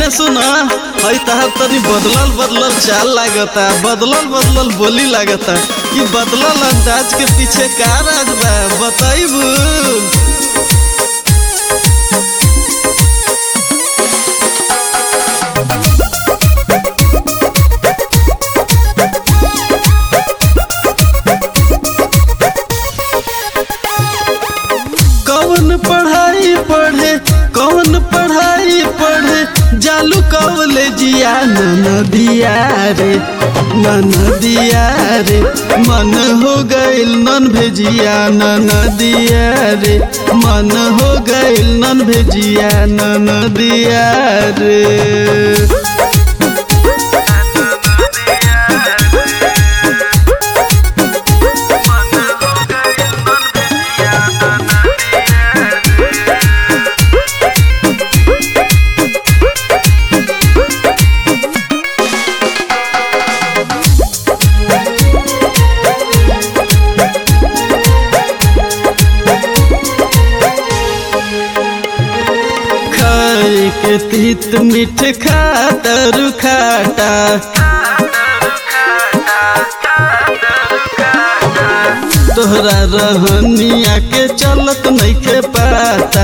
सुना हई तहार तनी बदलल बदलल चाल लागता बदलल बदलल बोली लागता कि बदलल अंदाज के पीछे का राज बा बताइबू कौन पढ़ाई पढ़े कौन पढ़ाई पढ़े जालू कॉलेजिया नदिया रे नदिया रे मन हो गइल नन भेजिया नदिया रे मन हो गइल नन भेजिया नदिया रे खाए के तीत मीठ खातर खाटा तोहरा रहनिया के चलत नइखे पाता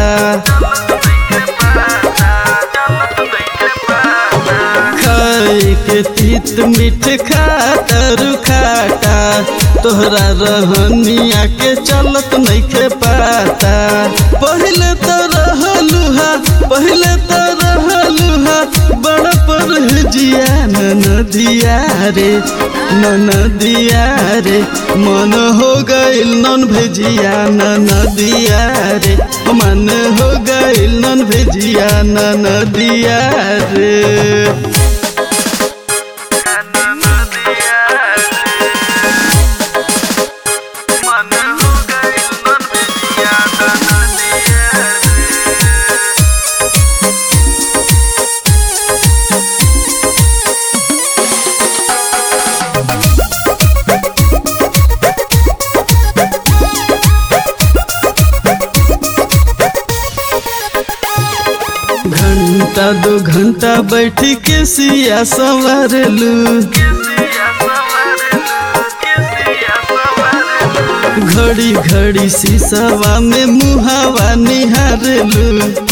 खाए के तीत मीठ खातर खाटा तोहरा रहनिया के चलत नइखे पाता पहिले तो रहलुहा पहिले तो रहलुहा बड़ पर जिया नदिया रे नदिया रे मन हो गइल नन भेजिया नदिया रे मन हो गइल नन भेजिया नदिया रे घंटा दो घंटा बैठ के सिया संवारलू घड़ी घड़ी शीशवा में मुहावा निहारलू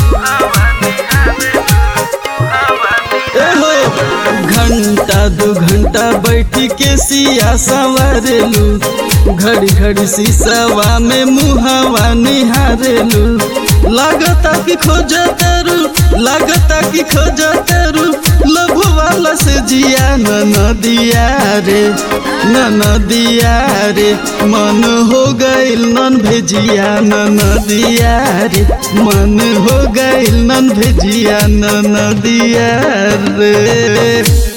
एहो घंटा दो घंटा बैठ के सिया संवारलू घड़ी घड़ी शीशवा में मुहावा निहारलू लागता कि खोज तेरू लागता कि खोज तेरू लभु वाला से जिया नदिया रे नदिया रे मन हो गइल नन भेजिया नदिया रे मन हो गइल नन भेजिया नदिया रे